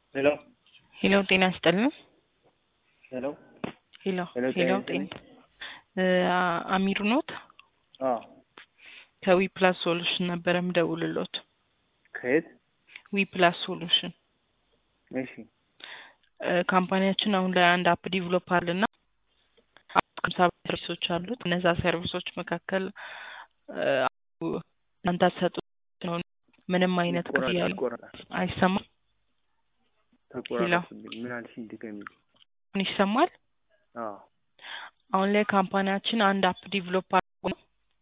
ሄሎ ሄሎ ጤና ይስጥልን። ሄሎ ሄሎ ሄሎ፣ ሄሎ ጤና ጤና እ አ- አሚሩ ኖት አዎ ከዊ ፕላስ ሶሉሽን ነበረ ምደውልሎት። ከየት? ዊ ፕላስ ሶሉሽን እሺ እ ካምፓኒያችን አሁን ላይ አንድ አፕ ዲቨሎፕ አለና ከምሳ ሰርቪሶች አሉት። እነዛ ሰርቪሶች መካከል እ እናንተ አትሰጡት ነው። ምንም አይነት ክፍያ ተቆራረጠ ተቆራረጠ አይሰማም። ተቆራረጠብኝ። ምን አልሽኝ? ድገሚ። ምን ይሰማል? አዎ አሁን ላይ ካምፓኒያችን አንድ አፕ ዲቨሎፕ አድርጎ ነው።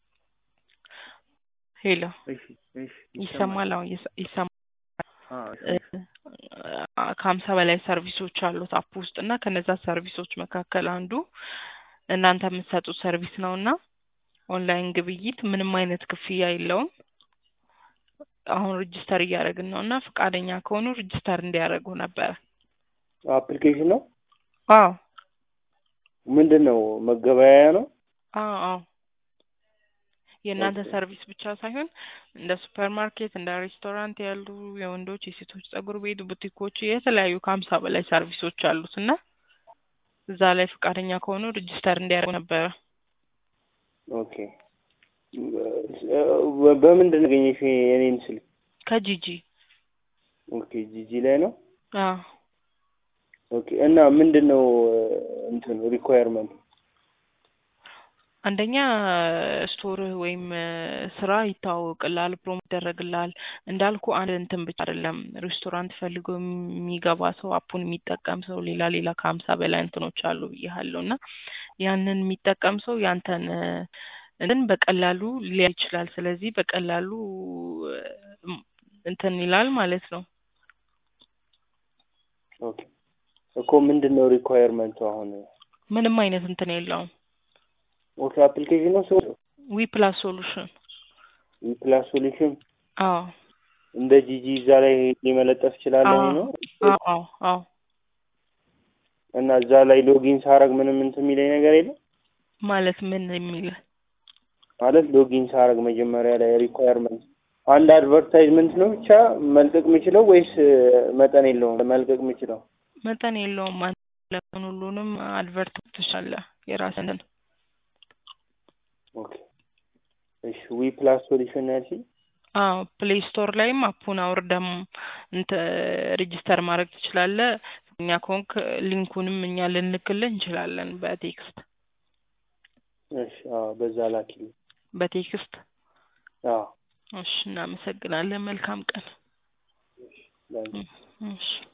ሄሎ እሺ እሺ ይሰማል? አሁን ይሰ- ይሰማል። አዎ እ አ- ከሀምሳ በላይ ሰርቪሶች አሉት አፕ ውስጥ እና ከነዛ ሰርቪሶች መካከል አንዱ እናንተ የምትሰጡት ሰርቪስ ነው እና ኦንላይን ግብይት ምንም አይነት ክፍያ የለውም። አሁን ሬጅስተር እያደረግን ነው እና ፈቃደኛ ከሆኑ ሬጅስተር እንዲያደርጉ ነበረ። አፕሊኬሽን ነው አዎ ምንድን ነው? መገበያያ ነው? አዎ አዎ የእናንተ ኦኬ። ሰርቪስ ብቻ ሳይሆን እንደ ሱፐር ማርኬት እንደ ሬስቶራንት ያሉ የወንዶች የሴቶች ጸጉር ቤት ቡቲኮች የተለያዩ ከሀምሳ በላይ ሰርቪሶች አሉት እና እዛ ላይ ፈቃደኛ ከሆኑ ሬጅስተር እንዲያደርጉ ነበረ። ኦኬ በ- በምንድን ነው ያገኘሽ የኔን ስልክ? ከጂጂ ኦኬ ጂጂ ላይ ነው። አዎ ኦኬ እና ምንድን ነው እንትን ሪኳየርመንት? አንደኛ ስቶር ወይም ስራ ይታወቅላል፣ ፕሮሞ ይደረግላል። እንዳልኩ አንድ እንትን ብቻ አይደለም። ሬስቶራንት ፈልጎ የሚገባ ሰው አፑን የሚጠቀም ሰው ሌላ ሌላ ከሀምሳ በላይ እንትኖች አሉ ብያለሁ እና ያንን የሚጠቀም ሰው ያንተን እንትን በቀላሉ ሊያ ይችላል። ስለዚህ በቀላሉ እም፣ እንትን ይላል ማለት ነው። ኦኬ እኮ ምንድን ነው ሪኳየርመንቱ አሁን? ምንም አይነት እንትን የለውም። ኦኬ አፕሊኬሽን ነው ሰው ዊ ፕላስ ሶሉሽን ፕላስ ሶሉሽን አዎ እንደ ጂጂ እዛ ላይ ሊመለጠፍ ይችላለሁ አዎ ነው አዎ አዎ አዎ እና እዛ ላይ ሎጊን ሳረግ ምንም እንትን የሚለኝ ነገር የለም ማለት ምን የሚል ማለት ሎጊን ሳረግ መጀመሪያ ላይ ሪኳየርመንት አንድ አድቨርታይዝመንት ነው ብቻ መልቀቅ የምችለው ወይስ መጠን የለውም መልቀቅ የምችለው? መጠን የለውም። አንተ ለምን ሁሉንም አድቨርት ትሻለህ የራስህን ኦኬ እሺ ዊ ፕላስ ሶሉሽን ያልሽኝ አዎ ፕሌይ ስቶር ላይም አፑን አውርደም እንተ ሬጂስተር ማድረግ ትችላለህ። እኛ ከሆንክ ሊንኩንም እኛ ልንልክልህ እንችላለን በቴክስት እሺ አዎ በዛ ላኪልኝ በቴክስት። አዎ እሺ እናመሰግናለን። መልካም ቀን። ላኪ እሺ